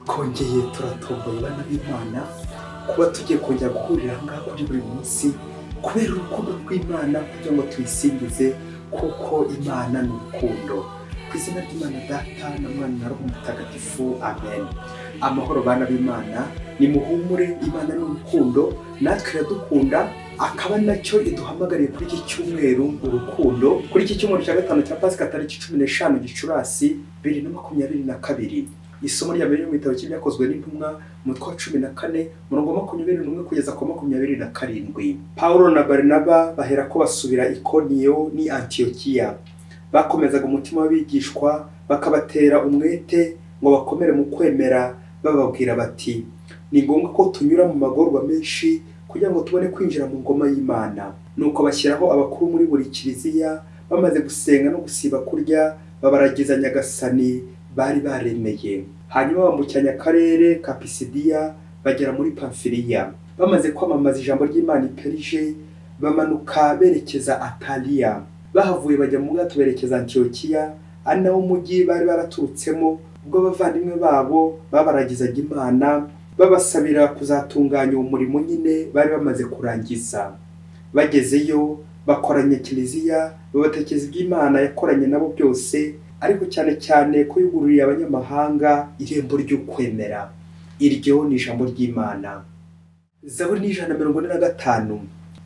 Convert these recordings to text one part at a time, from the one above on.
kongeye turatomboye bana b'imana kuba tugiye kongera guhurira aha ngaha kuri buri munsi kubera urukundo rw'imana kugira ngo tuyisingize kuko imana ni urukundo ku izina ry'imana data na mwana na roho mutagatifu amen amahoro bana b'imana nimuhumure imana ni urukundo natwe iradukunda akaba nacyo iduhamagariye kuri iki cyumweru urukundo kuri iki cyumweru cya gatanu cya pasika tariki cumi n'eshanu gicurasi bibiri na makumyabiri na kabiri isomo rya mbere mu bitabo cy'ibyakozwe n'intumwa mutwa cumi na kane murongo makumyabiri n'umwe kugeza ku makumyabiri na karindwi pawulo na barinaba bahera ko basubira ikoniyo ni antiyokiya bakomezaga umutima w'abigishwa bakabatera umwete ngo bakomere mu kwemera bababwira bati ni ngombwa ko tunyura mu magorwa menshi kugira ngo tubone kwinjira mu ngoma y'imana nuko bashyiraho abakuru muri buri kiliziya bamaze gusenga no gusiba kurya babaragiza nyagasani bari baremeye hanyuma bambukiranya akarere ka pisidiya bagera muri pamfiliya bamaze kwamamaza ijambo ry'imana iperije bamanuka berekeza ataliya bahavuye bajya mu bwato berekeza antiyokiya ari nawo mujyi bari baraturutsemo ubwo abavandimwe babo babaragizaga imana babasabira kuzatunganya uwo murimo nyine bari bamaze kurangiza bagezeyo bakoranya kiliziya babatekereza iby'imana yakoranye nabo byose ariko cyane cyane ko yugururiye abanyamahanga irembo ry'ukwemera iryo ni ijambo ry'imana zaburi n'ijana na mirongo ine na gatanu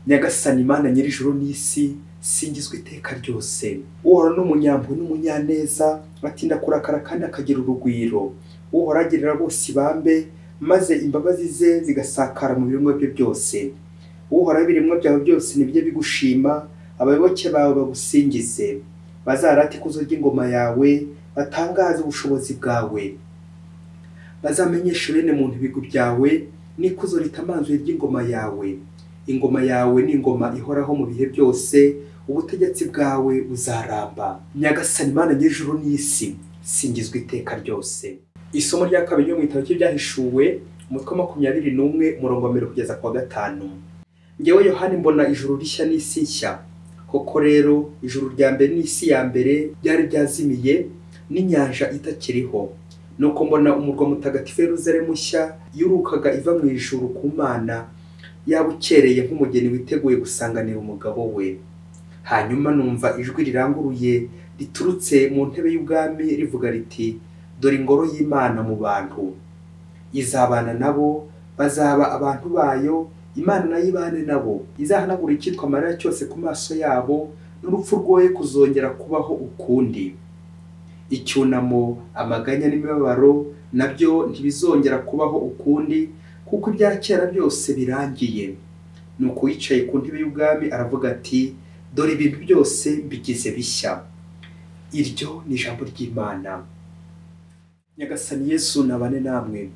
nyagasani imana nyir'ijuru n'isi singizwa iteka ryose uhora n'umunyampu n'umunyaneza atinda kurakara kandi akagira urugwiro uhora agirira bose ibambe maze imbabazi ze zigasakara mu biremwa bye byose uhoraho ibiremwa byawe byose nibyo bigushima abayoboke bawe bagusingize bazarate ikuzo ry'ingoma yawe batangaze ubushobozi bwawe bazamenyeshe bene muntu ibigwi byawe n'ikuzo ritamanzwe ry'ingoma yawe ingoma yawe ni ingoma ihoraho mu bihe byose ubutegetsi bwawe buzaramba nyagasani imana ny'ijuru n'isi singizwa iteka ryose isomo rya kabiri ryo mu gitabo cy'ibyahishuwe umutwe makumyabiri n'umwe umurongo wa mbere kugeza ku wa gatanu ngewe yohani mbona ijuru rishya n'isi nshya koko rero ijuru rya mbere n'isi ya mbere byari byazimiye n'inyanja itakiriho nuko mbona umurwa mutagatifu Yeruzalemu mushya yurukaga iva mu ijuru ku mana yabukereye nk'umugeni witeguye gusanganira umugabo we hanyuma numva ijwi riranguruye riturutse mu ntebe y'ubwami rivuga riti dore ingoro y'imana mu bantu izabana nabo bazaba abantu bayo imana nayo ibane nabo izahanagura icyitwa amarira cyose ku maso yabo n'urupfu rwoye kuzongera kubaho ukundi icyunamo amaganya n'imibabaro nabyo ntibizongera kubaho ukundi kuko ibya kera byose birangiye nuko uwicaye ku ntebe y'ubwami aravuga ati dore ibintu byose bigize bishya iryo ni ijambo ry'imana nyagasani yesu nabane namwe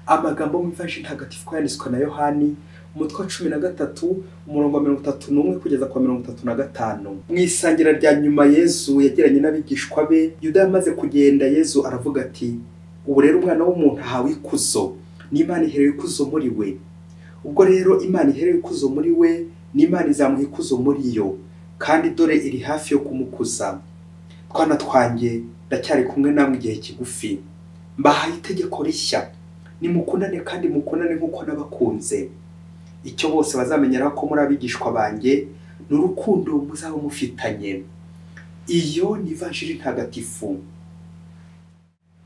amagambo mwifashe ntagatifu ko yanditswe na yohani umutwe wa cumi na gatatu umurongo wa mirongo itatu n'umwe kugeza ku wa mirongo itatu na gatanu mu isangira rya nyuma yesu yagiranye n'abigishwa be yuda yamaze kugenda yesu aravuga ati ubu rero umwana w'umuntu ahawe ikuzo n'imana iherewe ikuzo muri we ubwo rero imana iherewe ikuzo muri we n'imana izamuha ikuzo muri yo kandi dore iri hafi yo kumukuza twana twanjye ndacyari kumwe namwe igihe kigufi mbahaye itegeko rishya nimukundane kandi mukundane nk'uko nabakunze icyo bose bazamenyeraho ko muri abigishwa banjye ni urukundo muzaba mufitanye iyo ni ivanjiri ntagatifu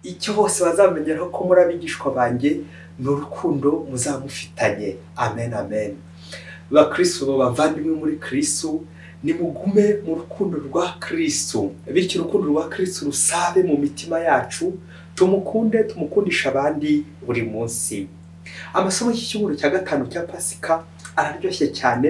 icyo bose bazamenyeraho ko muri abigishwa banjye ni urukundo muzaba mufitanye amen amen bakristo bavandimwe muri kristo nimugume mu rukundo rwa kristo bityo urukundo rwa kristo rusabe mu mitima yacu tumukunde tumukundisha abandi buri munsi amasomo y'icyumweru cya gatanu cya pasika araryoshye cyane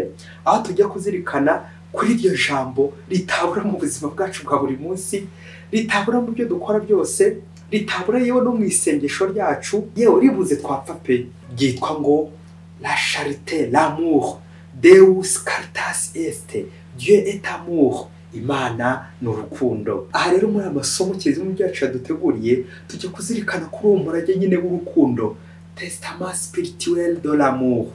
aho tujya kuzirikana kuri iryo jambo ritabura mu buzima bwacu bwa buri munsi ritabura mu byo dukora byose ritabura yewe no mu isengesho ryacu yewe ribuze twapfa pe ryitwa ngo la charite l'amour deus caritas est dieu est amour imana ni urukundo aha rero muri aya masomo kizimya byacu yaduteguriye tujya kuzirikana kuri uwo murage nyine w'urukundo tesitama sipirituweri do l'amour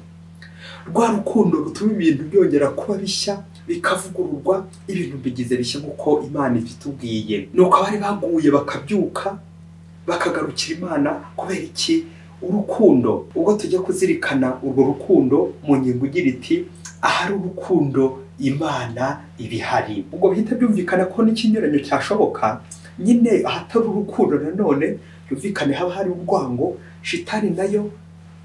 rwa rukundo rutuma ibintu byongera kuba bishya bikavugururwa ibintu bigize bishya nk'uko imana ibitubwiye ni uko abari baguye bakabyuka bakagarukira imana kubera iki urukundo ubwo tujya kuzirikana urwo rukundo mu ngingo igira iti ahari urukundo imana ibihari ubwo bihita byumvikana ko n'ikinyuranyo cyashoboka nyine ahatari urukundo nanone byumvikane haba hari urwango shitani nayo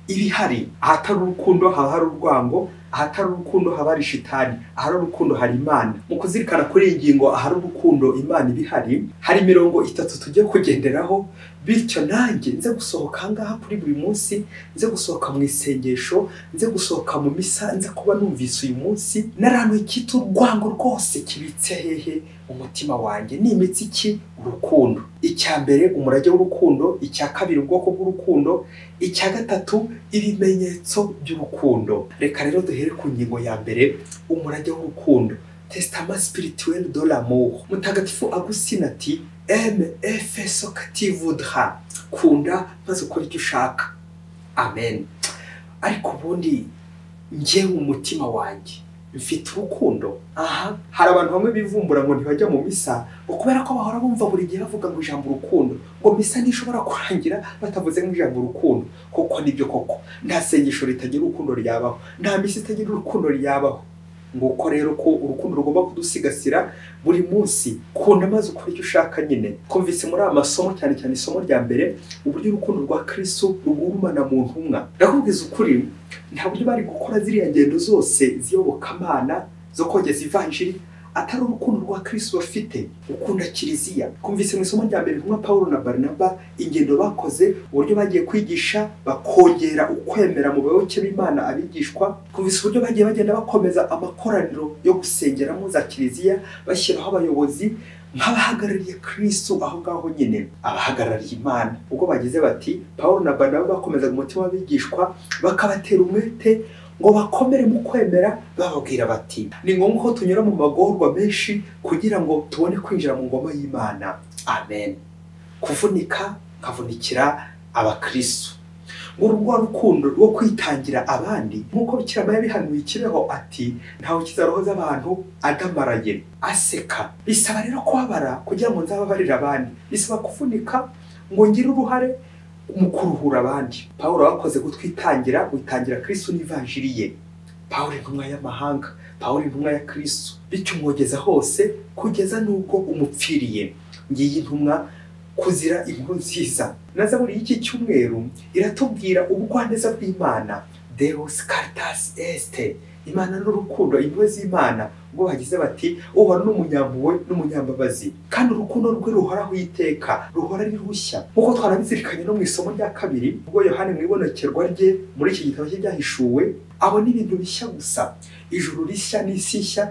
iba ihari ahatari urukundo haba hari urwango ahatari urukundo haba hari shitani ahari urukundo hari imana mu kuzirikana kuri iyi ngingo ahari urukundo imana iba ihari hari imirongo itatu tujya kugenderaho bityo nanjye nze gusohoka ahangaha kuri buri munsi nze gusohoka mu isengesho nze gusohoka mu misa nze kuba numvise uyu munsi naranuye icyitwa urwango rwose kibitse hehe umutima wanjye ni imitsi ki urukundo icya mbere umurage w'urukundo icya kabiri ubwoko bw'urukundo icya gatatu ibimenyetso by'urukundo reka rero duhere ku ngingo ya mbere umurage w'urukundo tesitama sipirituweri do l'amour mutagatifu agusina ati eme efe sokativudra kunda maze ukora icyo ushaka amen ariko ubundi njyewe umutima wanjye mfite urukundo aha hari abantu bamwe bivumbura ngo ntibajya mu misa ngo kubera ko bahora bumva buri gihe bavuga ngo ijambo urukundo ngo misa ntishobora kurangira batavuze ngo ijambo urukundo koko nibyo koko nta sengesho ritagira urukundo ryabaho nta misa itagira urukundo ryabaho nguko rero ko urukundo rugomba kudusigasira buri munsi kunda maze ukora icyo ushaka nyine twumvise muri aya masomo cyane cyane isomo rya mbere uburyo urukundo rwa kirisitu rugurumana mu ntumwa ndakubwiza ukuri nta buryo bari gukora ziriya ngendo zose z'iyobokamana zo kogeza ivanjiri atari urukundo rwa kirisitu bafite ukunda kiliziya twumvise mu isomo rya mbere nka paul na barinaba ingendo bakoze uburyo bagiye kwigisha bakongera ukwemera mu bayoboke b'imana abigishwa twumvise uburyo bagiye bagenda bakomeza amakoraniro yo gusengeramo za kiliziya bashyiraho abayobozi nk'abahagarariye kirisitu aho ngaho nyine abahagarariye imana ubwo bagize bati paul na barinaba bakomezaga umutima w'abigishwa bakabatera umwete ngo bakomere mu kwemera bababwira bati ni ngombwa ko tunyura mu magorwa menshi kugira ngo tubone kwinjira mu ngoma y'imana amen kuvunika nkavunikira abakristo ngo urwo rukundo rwo kwitangira abandi nk'uko bikirama yabihanuye ikibeho ati ntawe kizarohoza abantu adamaraye aseka bisaba rero kubabara kugira ngo nzababarire abandi bisaba kuvunika ngo ngire uruhare mu kuruhura abandi paul wakoze gutwitangira witangira kirisitu n'ivanjiri ye paul intumwa y'amahanga paul intumwa ya kirisitu bityo umwogeza hose kugeza n'ubwo umupfiriye ngiyi intumwa kuzira inkuru nziza na zaburi y'iki cyumweru iratubwira ubugwaneza bw'imana deus caritas este imana n'urukundo impuhwe z'imana ubwo bagize bati uhora n'umunyampuhwe n'umunyambabazi kandi urukundo rwe ruhoraho iteka ruhora ari rushya nk'uko twarabizirikanye no mu isomo rya kabiri ubwo yohani mu ibonekerwa rye muri iki gitabo cye byahishuwe abona ibintu bishya gusa ijuru rishya n'isi nshya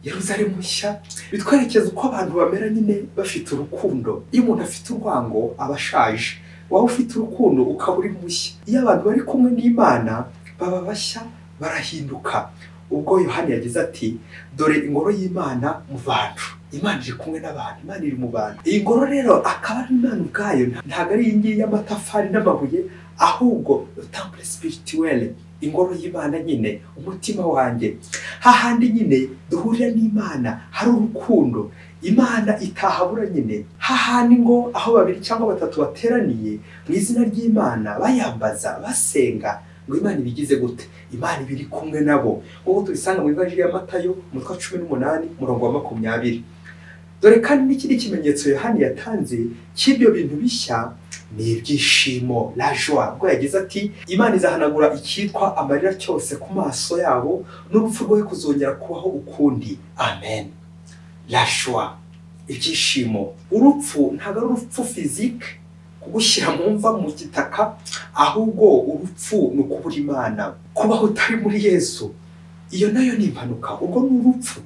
yeruzalemu nshya bitwerekeza uko abantu bamera nyine bafite urukundo iyo umuntu afite urwango aba ashaje waba ufite urukundo ukaba uri mushya iyo abantu bari kumwe n'imana baba bashya barahinduka ubwo yohani yagize ati dore ingoro y'imana mu bantu imana iri kumwe n'abantu imana iri mu bantu iyi ngoro rero akaba ari imana ubwayo ntabwo ari iyi ngiyi y'amatafari n'amabuye ahubwo rutambure sipirituwere ingoro y'imana nyine umutima wanjye hahandi nyine duhurira n'imana hari urukundo imana itahabura nyine hahandi ngo aho babiri cyangwa batatu bateraniye mu izina ry'imana bayambaza basenga ngo imana ibigize gute imana iba iri kumwe nabo ubu tubisanga mu ibaji ya matayo umutwe wa cumi n'umunani umurongo wa makumyabiri dore kandi n'ikindi kimenyetso yohani yatanze cy'ibyo bintu bishya ni ibyishimo rajwa ubwo yagize ati imana izahanagura icyitwa amarira cyose ku maso yabo n'urupfu rwe kuzongera kubaho ukundi amen rajwa ibyishimo urupfu ntabwo ari urupfu fizike kugushyira mu mva mu gitaka ahubwo urupfu ni ukubura imana kubaho utari muri yesu iyo nayo ni impanuka ubwo ni urupfu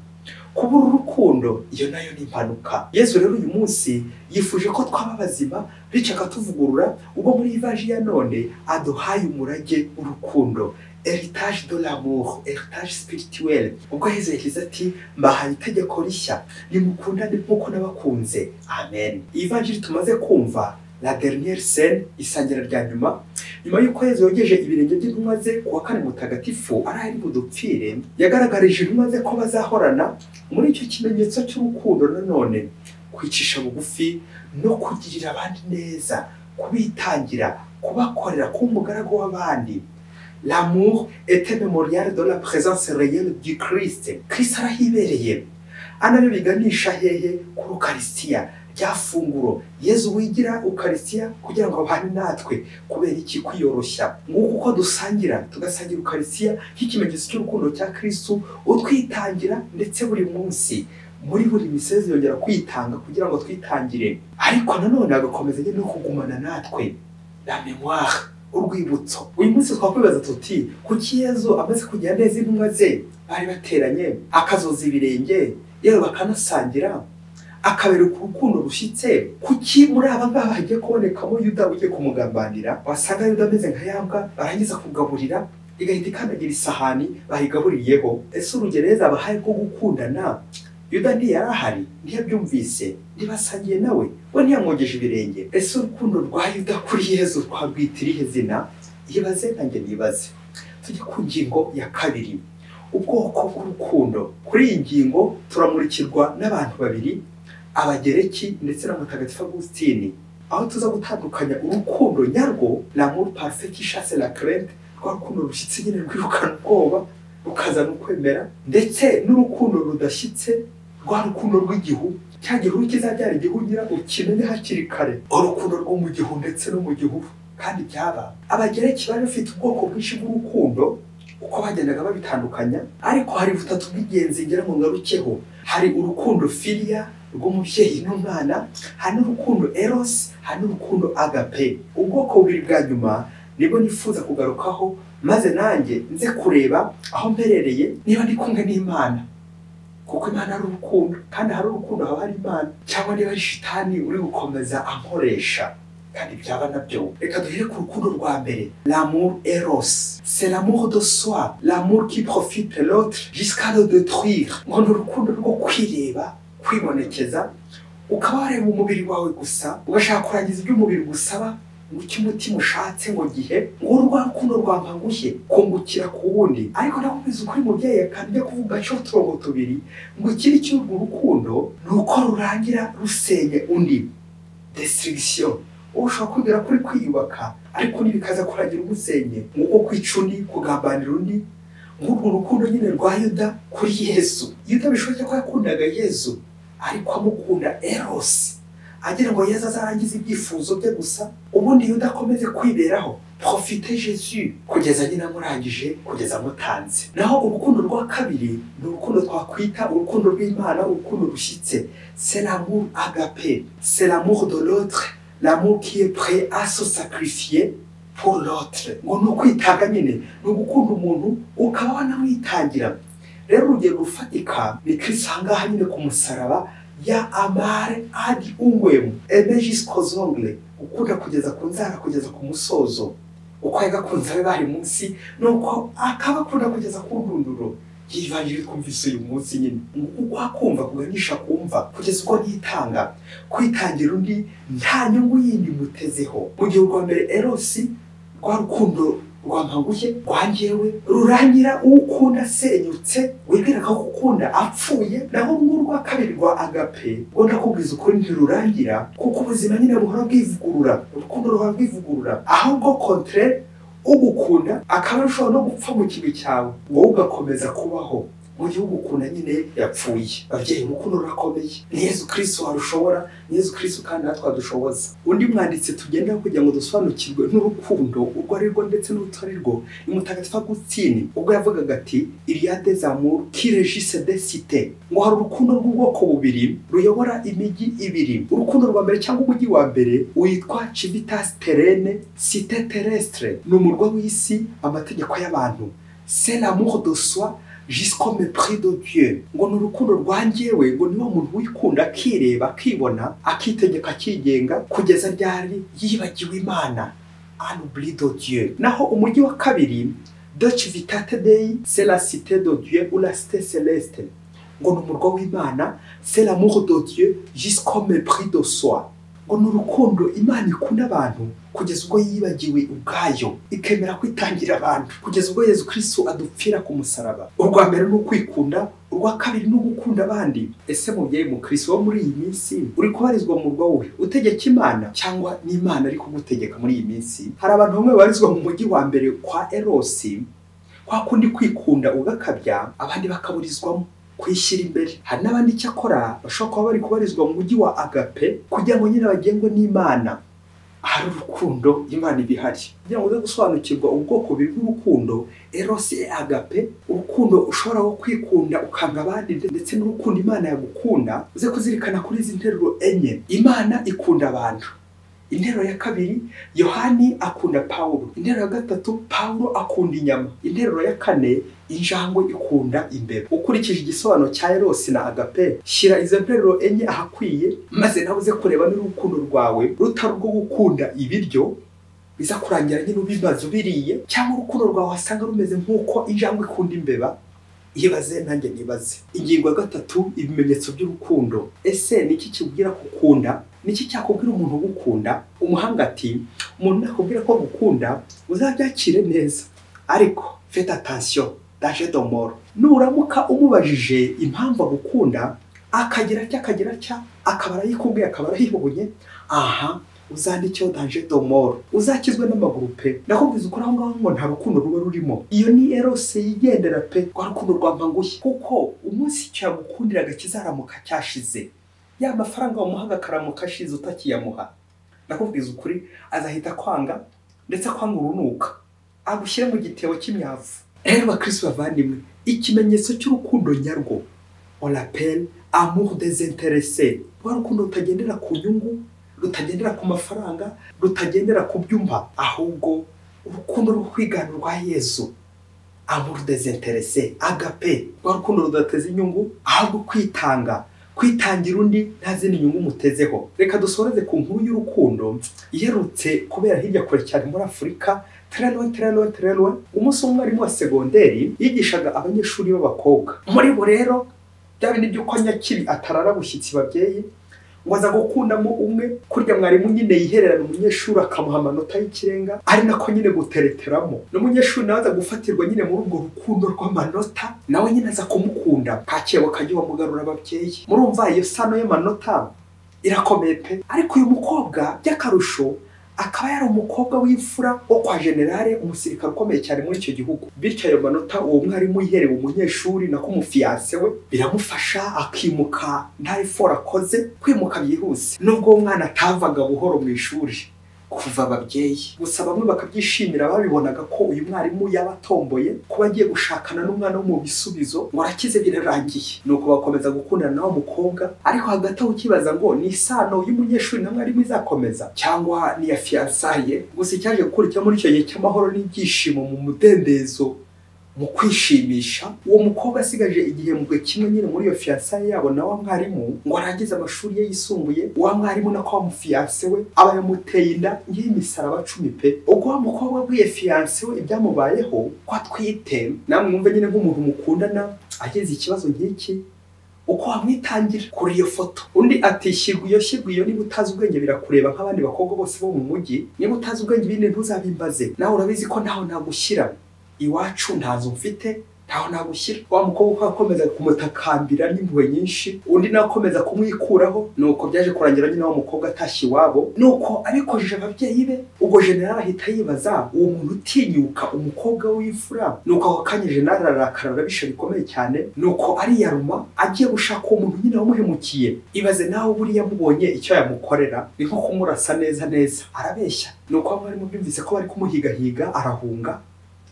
kubura urukundo iyo nayo ni impanuka yesu rero uyu munsi yifuje ko twaba bazima bityo akatuvugurura ubwo muri ivaji ya none aduhaye umurage w'urukundo heritage de l'amour heritage spirituel ubwo yezu yagize ati mbahaye itegeko rishya nimukundane nk'uko nabakunze amen ivanjiri tumaze kumva la dernière scène isangira rya nyuma nyuma y'uko yezu yogeje ibirenge by'intumwa ze ku wa kane mutagatifu ari ari budupfire yagaragarije intumwa ze ko bazahorana muri icyo kimenyetso cy'urukundo nanone kwicisha bugufi no kugirira abandi neza kubitangira kubakorera kuba umugaragu w'abandi l'amour était mémorial de la présence réelle du Christ Christ arahibereye ana rero biganisha hehe kuri ukarisitiya rya funguro yezu wigira ukarisitiya kugira ngo abane natwe kubera iki kwiyoroshya nguko uko dusangira tugasangira ukarisitiya nk'ikimenyetso cy'urukundo cya kirisitu utwitangira ndetse buri munsi muri buri misezi yongera kwitanga kugira ngo twitangire ariko nanone agakomeza nyine no kugumana natwe la memoire urwibutso uyu munsi twakwibaza tuti kuki yezu amaze kugera neza intumwa ze bari bateranye akazoza ibirenge yewe bakanasangira akabereka urukundo rushyitse kuki muri aba ngaba hagiye kubonekamo yuda ugiye kumugambanira wasanga yuda ameze nka yambwa barangiza kugaburira igahita ikandagira isahani bayigabuririyeho ese urugereza abahaye rwo gukundana yuda ntiyari ahari ntiyabyumvise ntibasangiye nawe we ntiyamwogeje ibirenge ese urukundo rwa yuda kuri yezu rwabwita irihe zina yibaze nanjye nibaze tujye ku ngingo ya kabiri ubwoko bw'urukundo kuri iyi ngingo turamurikirwa n'abantu babiri abagereki ndetse na mutagatifu agusitini aho tuza gutandukanya urukundo nyarwo l'amour parfait qui chasse la crainte rwa rukundo rushyitse nyine rwirukana ubwoba rukazana ukwemera ndetse n'urukundo rudashyitse rwa rukundo rw'igihu cya gihuru kizabyara igihunyira ukimenye hakiri kare urukundo rwo mu gihu ndetse no mu gihuru kandi byaba abagereki bari bafite ubwoko bwinshi bw'urukundo uko bagendaga babitandukanya ariko hari butatu bw'ingenzi ngira ngo ngarukeho hari urukundo filiya rw'umubyeyi n'umwana hari n'urukundo erosi hari n'urukundo agape ubwoko bubiri bwa nyuma nibwo nifuza kugarukaho maze nanjye nze kureba aho mperereye niba ndi kumwe n'imana kuko imana ari urukundo kandi hari urukundo haba hari imana cyangwa niba ari shitani uri gukomeza ankoresha kandi byaba nabyo reka duhere ku rukundo rwa mbere l'amour eros c'est l'amour de soi l'amour qui profite l'autre jusqu'à le détruire ngo ni urukundo rwo kwireba kwibonekeza ukaba wareba umubiri wawe gusa ugashaka kurangiza ibyo umubiri gusaba ngo icyo umutima ushatse ngo gihe ngo rwa rukundo rwampangushye kungukira ku wundi ariko nakomeza ukuri mubyeyi yakambye kuvuga cyo uturongo tubiri ngo ikiri cy'urwo rukundo ni uko rurangira rusenye undi destruction wowe ushobora kwibwira kuri kwiyubaka ariko undi bikaza kurangira umusenye nk'uko kwica undi kugambanira undi nk'urwo rukundo nyine rwa yuda kuri yesu yuda bishoboke ko yakundaga yesu ariko amukunda erosi agira ngo yesu azarangize ibyifuzo bye gusa ubundi yuda akomeze kwiberaho profite jesu kugeza nyine amurangije kugeza amutanze naho urukundo rwa kabiri ni urukundo twakwita urukundo rw'imana urukundo rushyitse c'est l'amour agape c'est l'amour de l'autre l'amour qui est prêt à se sacrifier pour l'autre ngo ni ukwitanga nyine ni ugukunda umuntu ukaba wanamwitangira rero urugero rufatika ni kirisitu ahangaha nyine ku musaraba ya amare adi ungwemu emejisikozongre ukunda kugeza ku nzara kugeza ku musozo uko yagakunze abe bari munsi nuko akaba akunda kugeza ku ndunduro yivangira twumvise uyu munsi nyine uko akumva kuganisha kumva kugeza ubwo nitanga kwitangira undi nta nyungu yindi mutezeho mu gihe urwa mbere erosi rwa rukundo rwampanguye rwangewe rurangira ukunda asenyutse wibwira ko ukunda apfuye naho urwa kabiri rwa agape ngo ndakubwiza ukuri ntirurangira kuko ubuzima nyine buhora bwivugurura urukundo ruhora rwivugurura ahubwo kontere ugukunda akaba ashobora no gupfa mu kintu cyawe wowe ugakomeza kubaho mu gihe ugukunda nyine yapfuye babyeyi urukundo rurakomeye ni yezu kirisitu warushobora ni yezu kirisitu kandi natwe adushoboza undi mwanditsi tugenda kugira ngo dusobanukirwe n'urukundo urwo ari rwo ndetse n'urutwo ari rwo ni mutagatifu agusitini ubwo yavugaga ati iriyade zamuru kirejise de site ngo hari urukundo rw'ubwoko bubiri ruyobora imijyi ibiri urukundo rwa mbere cyangwa umujyi wa mbere witwa civitas terene site terrestre ni umurwa w'isi amategeko y'abantu c'est l'amour de soi jusqu'au mépris de Dieu ngo ni urukundo rwangewe ngo niwo muntu wikunda akireba akibona akitegeka akigenga kugeza ryari yibagiwe imana anubli de Dieu naho umujyi wa kabiri de civitate dei c'est la cité de Dieu ou la cité céleste ngo ni umurwa w'imana c'est l'amour de Dieu jusqu'au mépris de soi ngo ni urukundo imana ikunda abantu kugeza ubwo yibagiwe ubwayo ikemera kwitangira abantu kugeza ubwo yezu kirisitu adupfira ku musaraba urwa mbere ni ukwikunda urwa kabiri ni ugukunda abandi ese mubyeyi mu kirisitu wo muri iyi minsi uri kubarizwa mu murwa we utegeka imana cyangwa n'imana ari kumutegeka muri iyi minsi hari abantu bamwe babarizwa mu mujyi wa mbere kwa erosi kwa kundi kwikunda ugakabya abandi bakaburizwamo kwishyira imbere hari n'abandi icyakora bashobora kuba bari kubarizwa mu mujyi wa agape kugira ngo nyine bagengwe n'imana ahari urukundo imana iba ihari kugira ngo uze gusobanukirwa ubwoko bubiri bw'urukundo erosi e agape urukundo ushobora wo kwikunda ukanga abandi ndetse n'urukundo imana yagukunda uze kuzirikana kuri izi nteruro enye imana ikunda abantu interuro ya kabiri yohani akunda pawulo interuro ya gatatu pawulo akunda inyama interuro ya kane injangwe ikunda imbeba ukurikije igisobanuro cya erosi na agape shyira izo nteruro enye ahakwiye maze nawe uze kureba n'urukundo rwawe rutari urwo gukunda ibiryo biza kurangira nyine ubimaze ubiriye cyangwa urukundo rwawe wasanga rumeze nk'uko injangwe ikunda imbeba ibaze nanjye nibaze ingingo ya gatatu ibimenyetso by'urukundo ese ni iki kibwira gukunda ni iki cyakubwira umuntu ugukunda umuhanga ati umuntu nakubwira ko gukunda uzabyakire neza ariko fete atansiyo daje domoro nuramuka umubajije impamvu agukunda akagira atya akagira atya akaba arayikubwiye akaba arayibonye aha uzandikeho danje domoro uzakizwe n'amaguru pe ndakubwiza ukuri aho ngaho ngo nta rukundo ruba rurimo iyo ni erose yigendera pe rwa rukundo rwa mpangushye kuko umunsi cyagukundiraga kizaramuka cyashize ya mafaranga wamuhaga akaramuka ashize utakiyamuha ndakubwiza ukuri azahita kwanga ndetse akwanga urunuka agushyire mu gitebo cy'imyavu rero bakirisi bavandimwe ikimenyetso cy'urukundo nyarwo oraperi amour desinterese rwa rukundo rutagendera ku nyungu rutagendera ku mafaranga rutagendera ku byumba ahubwo urukundo rwo kwigana rwa yezu amour desinterese agape rwa rukundo rudateze inyungu ahubwo kwitanga kwitangira undi nta zindi nyungu umutezeho reka dusoreze ku nkuru y'urukundo iherutse kubera hirya kure cyane muri afurika teranwa teranwa teranwa umunsi w'umwarimu wa segonderi yigishaga abanyeshuri b'abakobwa muri bo rero bya bindi by'uko nyakiri atarara bushyitsi babyeyi ngo aza gukundamo umwe kurya mwarimu nyine yihererana umunyeshuri akamuha amanota y'ikirenga ari nako nyine gutereteramo n'umunyeshuri nawe aza gufatirwa nyine muri urwo rukundo rw'amanota nawe nyine aza kumukunda kakebo kajya wamugarura ababyeyi murumva iyo sano y'amanota irakomeye pe ariko uyu mukobwa by'akarusho akaba yari umukobwa w'imfura wo kwa generale umusirikare ukomeye cyane muri icyo gihugu bityo ayo manota uwo mwarimu yiherewe umunyeshuri nako umufiyanse we biramufasha akimuka nta efora akoze kwimuka byihuse nubwo uwo mwana atavaga buhoro mu ishuri kuva ababyeyi gusa bamwe bakabyishimira babibonaga ko uyu mwarimu yaba atomboye kuba agiye gushakana n'umwana wo mu bisubizo ngo arakize birarangiye nuko bakomeza gukundana n'uwo mukobwa ariko hagati aho ukibaza ngo ni isano y'umunyeshuri na mwarimu izakomeza cyangwa niya fiyansaye gusa icyaje gukurikira muri icyo gihe cy'amahoro n'ibyishimo mu mudendezo mu kwishimisha uwo mukobwa asigaje igihembwe kimwe nyine muri iyo fiyansaye yabo na wa mwarimu ngo arangize amashuri ye yisumbuye uwa mwarimu nako wamufiyanse we aba yamuteye inda nk'imisaraba cumi pe ubwo wa mukobwa w'iyo fiyanse we ibyamubayeho ko atwite namwe mwumve nyine nk'umuntu mukundana ageze ikibazo nk'iki uko wamwitangira kuri iyo foto undi ati shyirwa iyo shyirwa iyo niba utazi ubwenge birakureba nk'abandi bakobwa bose bo mu mujyi niba utazi ubwenge bindi ntuzabimbaze nawe urabizi ko ntaho nagushyira iwacu nta nzu mfite ntaho nagushyira wa mukobwa uko akomeza kumutakambira n'impuhwe nyinshi undi nawe akomeza kumwikuraho nuko byaje kurangira nyine wa mukobwa atashye iwabo nuko arikojeje ababyeyi be ubwo generali ahita yibaza uwo muntu utinyuka umukobwa w'imfura nuko ako kanya generali ararakara arabisha bikomeye cyane nuko ariyaruma agiye gushaka uwo muntu nyine wamuhemukiye ibaze nawe buriya amubonye icyo yamukorera ni nko kumurasa neza neza arabeshya nuko bamwe barimo byumvise ko bari kumuhigahiga arahunga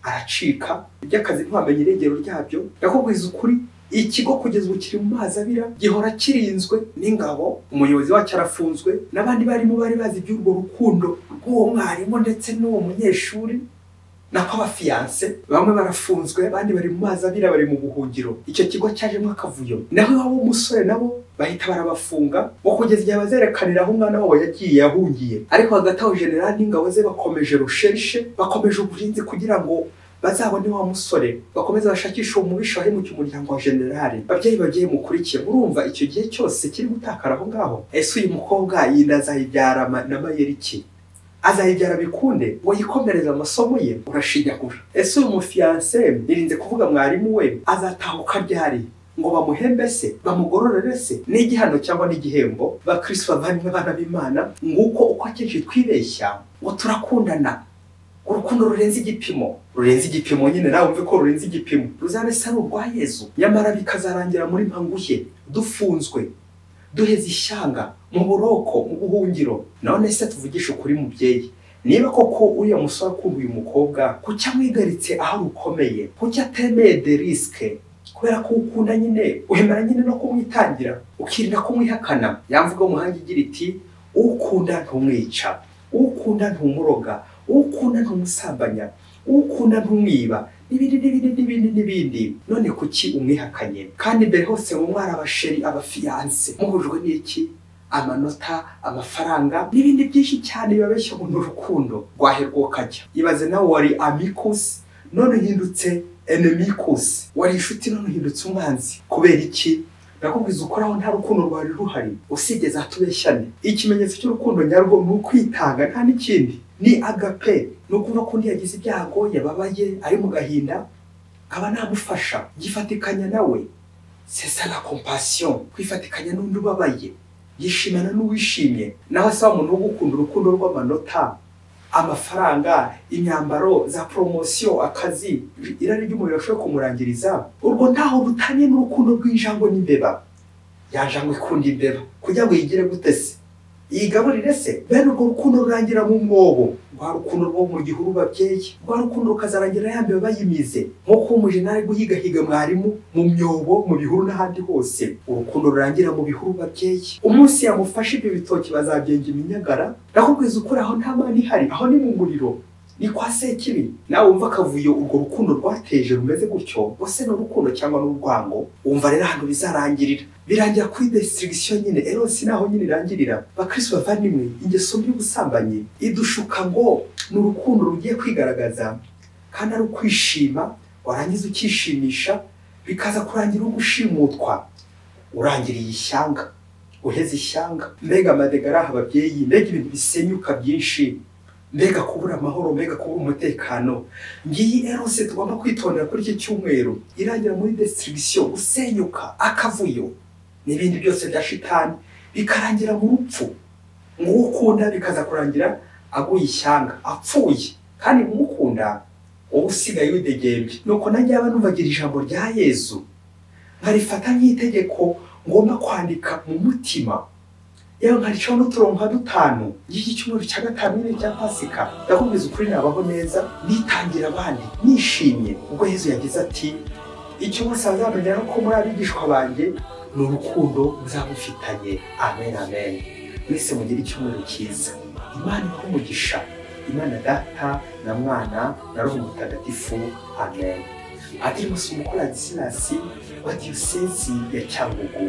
aracika iby'akazi ntiwamenye iregero ryabyo ndakubwiza ukuri ikigo kugeza ubu kiri mu mazi abira gihora kirinzwe n'ingabo umuyobozi wacyo arafunzwe n'abandi barimo bari bazi iby'urwo rukundo rw'uwo mwarimu ndetse n'uwo munyeshuri nako abafiyanse bamwe barafunzwe abandi bari mu mazi abira bari mu buhungiro icyo kigo cyajemo akavuyo naho iwabo w'umusore nabo bahita barabafunga ngo kugeza igihe bazerekanira aho umwana wabo yagiye yahungiye ariko hagati aho generali n'ingabo ze bakomeje rusherishe bakomeje uburinzi kugira ngo bazabone wa musore bakomeze bashakishe umubisha wari mu cy'umuryango wa generale babyeyi bagiye mukurikiye murumva icyo gihe cyose kiri gutakara aho ngaho ese uyu mukobwa yinda azayibyara ma- na mayeri iki azayibyara bikunde ngo yikomereze amasomo ye urashinyagura ese uyu mufiyanse yirinze kuvuga mwarimu we azatahuka ryari ngo bamuhembe se bamugororere se ni igihano cyangwa n'igihembo bakristo bavanywe abana b'imana nguko uko akenshi twibeshya ngo turakundana urukundo rurenze igipimo rurenze igipimo nyine nawe wumve ko rurenze igipimo ruzaba isa ari urwa yezu nyamara bikazarangira muri mpanguhe dufunzwe duheze ishyanga mu buroko mu buhungiro none se tuvugishe ukuri mubyeyi niba koko uriya musore akunda uyu mukobwa kuki amwigaritse aho rukomeye kuki atemeye de risike kubera ko ukunda nyine wemera nyine no kumwitangira ukirinda kumwihakana yamvuga umuhanga igira iti ukunda ntumwica ukunda ntumuroga ukunda ntumusambanya ukunda ntumwiba n'ibindi n'ibindi n'ibindi n'ibindi none kuki umwihakanye kandi mbere hose ngo mwari abasheri abafiyanse muhujwe n'iki amanota amafaranga n'ibindi byinshi cyane bibabeshya ngo ni urukundo rwaherwa ukajya ibaze nawe wari amikusi none uhindutse enemikus wari inshuti none uhindutse umwanzi kubera iki nakubwiza ukoraho nta rukundo rwari ruhari usibye za tubeshyane ikimenyetso cy'urukundo nyarwo ni ukwitanga nta n'ikindi ni agape ni ukuvuga ko undi yagize ibyago yababaye ari mu gahinda nkaba namufasha yifatikanya nawe sesa la compassion kwifatikanya n'undi ubabaye yishimana n'uwishimye naho se wa muntu wo gukunda urukundo rw'amanota amafaranga imyambaro za poromosiyo akazi irari ry'umuriro ashobora kumurangiriza urwo ntaho rutaniye n'urukundo rw'injangwe n'imbeba yanjangwe ikunda imbeba kugira ngo yigire gute se yigaburire se bene urwo rukundo rurangira mu mwobo rwa rukundo rwo mu gihuru babyeyi rwa rukundo rukazarangira ya mbeba yimize nk'uko umujenali guhigahiga mwarimu mu myobo mu bihuru n'ahandi hose urukundo rurangira mu bihuru babyeyi umunsi yamufashe ibyo bitoki bazabyenga iminyagara nakubwiza ukuri aho nta mani ihari aho ni mu muriro ni kwa sekibi nawe wumva akavuyo urwo rukundo rwateje rumeze gutyo bose ni urukundo cyangwa n'urwango wumva rero ahantu bizarangirira birangira kuri desitirigisiyo nyine erosi naho nyine irangirira bakristo bavandimwe ingeso mbi y'ubusambanyi idushuka ngo ni urukundo rugiye kwigaragaza kandi ari ukwishima warangiza ukishimisha bikaza kurangira ugushimutwa urangiriye ishyanga uheze ishyanga mbega amadegaraha ababyeyi mbega ibintu bisenyuka byinshi mbega kubura amahoro mbega kubura umutekano ngiyi erose tugomba kwitondera kuri iki cyumweru irangira muri desitirigisiyo gusenyuka akavuyo n'ibindi byose bya shitani bikarangira mu rupfu nguwo ukunda bikaza kurangira aguye ishyanga apfuye kandi nk'ukunda wowe usigaye widegembye nuko nanjye yaba nubagira ijambo rya yezu nkarifata nk'itegeko ngomba kwandika mu mutima yewe nkaricaho n'uturongo nka dutanu y'iki cyumweru cya gatanu nyine cya pasika ndakubwiza ukuri nabaho neza nitangira abandi nishimye ubwo yezu yagize ati icyo bose bazamenya ko muri abigishwa banjye ni urukundo muzamufitanye amen amen mwese mugire icyumweru cyiza imana ibahe umugisha imana data na mwana na roho mutagatifu amen adirimusi umukorazi silasi wa diyosezi ya cyangugu